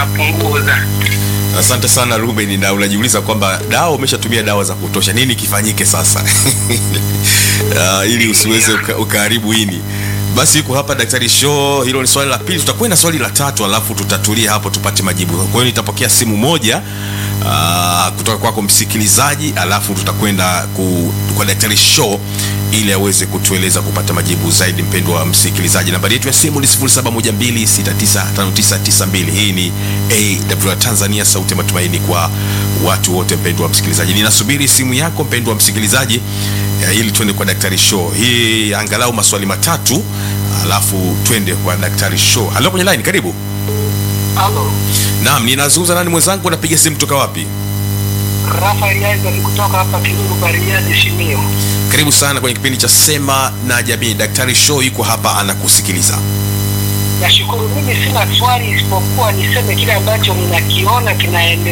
inapunguza. Asante sana Ruben, na unajiuliza kwamba dawa umeshatumia dawa za kutosha, nini kifanyike sasa uh, ili usiweze uka, ukaharibu ini. Basi yuko hapa Daktari Show. Hilo ni swali la pili, tutakwenda swali la tatu, alafu tutatulia hapo tupate majibu. Kwa hiyo nitapokea simu moja uh, kutoka kwako msikilizaji, alafu tutakwenda ku, kwa Daktari Show ili aweze kutueleza kupata majibu zaidi. Mpendwa wa msikilizaji, nambari yetu ya simu ni 0712695992. Hii ni AWR Tanzania, sauti ya matumaini kwa watu wote. Mpendwa wa msikilizaji, ninasubiri simu yako mpendwa wa msikilizaji ya, ili twende kwa Daktari Show. Hii angalau maswali matatu, alafu twende kwa Daktari Show. Halo, kwenye line, karibu. Halo, Naam, ninazungumza nani mwenzangu? Napiga simu kutoka wapi? Rafael Isaac kutoka hapa Kiruru Bariadi Simiyu. Karibu sana kwenye kipindi cha Sema na Jamii. Daktari Show yuko hapa anakusikiliza. Nashukuru, mimi sina swali isipokuwa niseme kile ambacho ninakiona kinaendelea